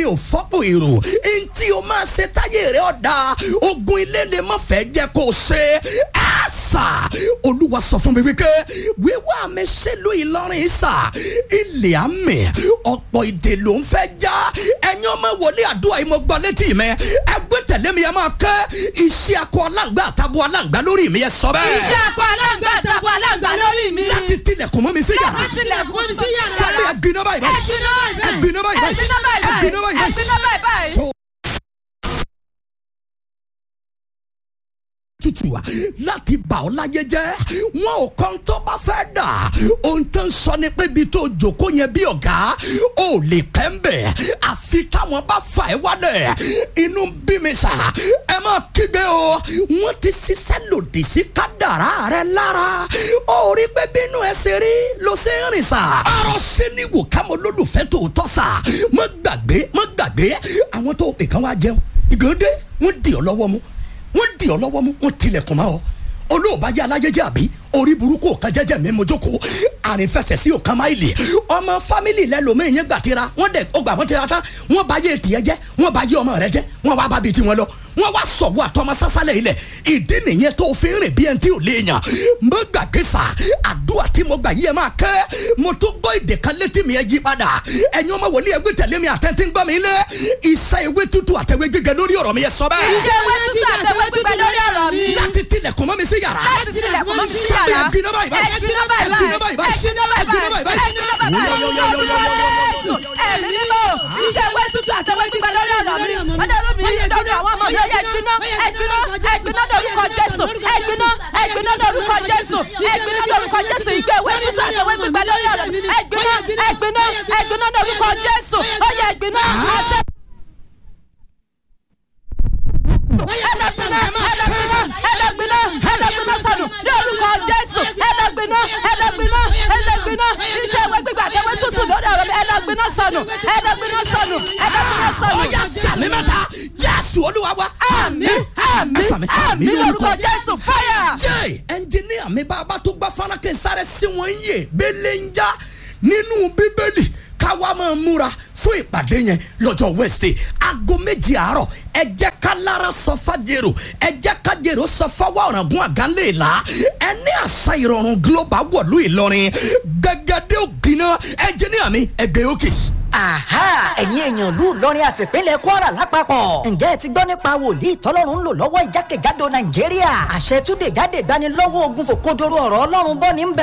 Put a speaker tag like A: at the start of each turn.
A: ò fọ́pọ̀ èrò ntí o máa ṣe táyé rẹ ọ̀dà ogun ilé lè má fẹ́ jẹ́ kó o ṣe àṣà olúwa sọ fún mi wípé wíwá mi ṣèlú ìlọrin ìṣà ilé àmì ọ̀pọ̀ ìdè ló ń fẹ́ já ẹ̀yin ọmọ wòlé àdúrà yìí mo gbọ́ létí mi ẹgbẹ́ tẹ̀lé mi ẹ máa kẹ́ iṣẹ́ akọ aláǹgbá àtàbọ̀ aláǹgbá lórí mi ẹ sọ bẹ́ẹ̀.
B: iṣẹ́ akọ aláǹgbá àtàbọ̀ aláǹgbá lórí mi.
A: láti tilẹ̀kùn mọ́ mi sí yàrá
B: láti tilẹ̀kùn mi sí yàrá.
A: sáré ẹgbiná báyìí báyìí
B: Ẹgbiná báyìí báyìí.
A: ẹgbiná báyìí báyìí
B: Ẹgbiná báyìí báyìí.
A: ẹgbiná báyìí báyìí
B: Ẹgbiná báyìí báyìí.
A: So- tutù wa láti bà ọ́ láyé jẹ́ wọn ò kàn tó bá fẹ́ dà ohun tó ń sọ ni pé ibi tó jòkó yẹn bí ọ̀gá ò lè pẹ́ ń bẹ̀ àfi táwọn bá fà ẹ́ wálẹ̀ inú bí mi sà ẹ má kígbe o wọ́n ti ṣiṣẹ́ lòdì sí kádàrá rẹ lára ó rí pé bínú ẹ ṣe rí ló ṣe ń rìn sà ọ̀rọ̀ sí ni wò ká mo lólùfẹ́ tòótọ́ sà má gbàgbé má gbàgbé àwọn tó pè kán wá jẹun ìgbòde wọ́n dì ọ́ lọ́wọ́ mu wọ́n di ọ lọ́wọ́ mú wọ́n tilẹ̀kùn mọ́ ọ olóòbájá alájẹjẹ àbí orí burúkú ọ̀kan jẹ́jẹ́ mi mojoko àrífẹsẹ̀ sí ọ̀kan máìlì ọmọ fámìlì lẹ́lòmíì yẹn gbàtira wọ́n dẹ̀ ọgbà wọ́n tira tán wọ́n bá yé tiẹ̀ jẹ́ wọ́n bá yé ọmọ rẹ jẹ́ wọ́n wá bá bi tiwọn lọ wọ́n wá sọ̀wọ́ àtọmọ sásálẹ̀ ilẹ̀ ìdí nìyẹn tó fi ń rìn bí ẹni tí ò léèyàn mo gbàgbé sà àdúrà tí mo gbà yí ẹ máa kẹ́ mo tó gbọ́ èdè kan létí mi ẹ yí padà ẹ̀yin ọmọ wòlíì ẹgbẹ́ tẹ̀lé mi àtẹ̀ntì ń gbọ́ mi lé iṣẹ́ ewé tútù àtẹ̀wé gbígbẹ lórí ọ̀rọ̀ mi ẹ sọ bẹ́ẹ̀
B: iṣẹ́ ewé tútù àtẹwé gbígbẹ lórí ọ̀rọ̀ mi.
A: láti tilẹ̀kùn mọ́ mi sí yàrá.
B: láti tilẹ̀kùn mọ́ mi sí
A: sábẹ́
B: yàrá.
A: ẹ̀gbin náà báyìí báyìí.
B: ẹ̀gbin náà báyìí
A: ẹ̀gbin náà báyìí báyìí.
B: ẹ̀gbin náà báyìí
A: ẹ̀gbin náà báyìí báyìí.
B: ẹ̀gbin náà báyìí ẹ̀mí mímọ́ iṣẹ́ ewé tútù àtẹwé gbígbẹ lórí ọ̀rọ̀ mi. ọ̀dọ́rùn mi dọ́dọ̀ àwọn ọmọ yóò yẹ ẹ̀gbin náà ẹ̀gbin náà ẹ̀gbin náà lórúkọ Jésù ẹ̀gbin náà ẹ̀gbin náà lórúkọ Jésù ẹ̀gbin náà lórúkọ Jésù ìgbé ewé tútù àtẹwé gbígbẹ lórí ọ̀rọ̀ mi. ẹ̀gbin náà ẹ̀gbin náà ẹ̀gbin náà lórúkọ Jésù ó yẹ ẹ̀gbin náà àtẹ ẹlẹgbinna ẹlẹgbinna ẹlẹgbinna ẹlẹgbinna sọnù ní orúkọ jésù ẹlẹgbinna ẹlẹgbinna ẹlẹgbinna iṣẹ́ ìwé gbígbà tẹwé tútù lórí ọ̀rọ̀ mi ẹlẹgbinna sọnù ẹlẹgbinna sọnù ẹlẹgbinna sọnù.
A: ọ̀yà sàmì mẹ́ta jésù olúwa wa.
B: àmín àmín
A: Ẹ sàmì,
B: àmín lórúkọ jésù fáyà.
A: jẹ́ ẹnjìníà mi bàbá tó gbá fárákẹ́ sáré sí wọn yé bẹ́lẹ̀ ń já nínú bíbélì káwa máa múra fún ìpàdé yẹn lọ́jọ́ wednesday aago méjì àárọ̀ ẹ jẹ́ ká lára sọ fàjèrò ẹ jẹ́ ká jèrò sọ fáwọn ọ̀ràngún àgánlélá ẹ ní àṣà ìrọ̀rùn global wọ̀lú ìlọrin gbẹgẹdẹ ògìnà ẹnjìníà mi ẹgbẹ́ òkè.
C: Àhá ẹ̀yin èèyàn ìlú Ìlọrin àti ìpínlẹ̀ Kwara lápapọ̀. Ǹjẹ́ ẹ ti gbọ́ nípa wòlíì tọ́lọ́run ń lò lọ́wọ́ ìjákèjádò Nàìjíríà? Àṣẹ túnde jáde gbanilọ́wọ́ ogun fòkodoro ọ̀rọ̀ Ọlọ́run bọ́ ní bẹ̀.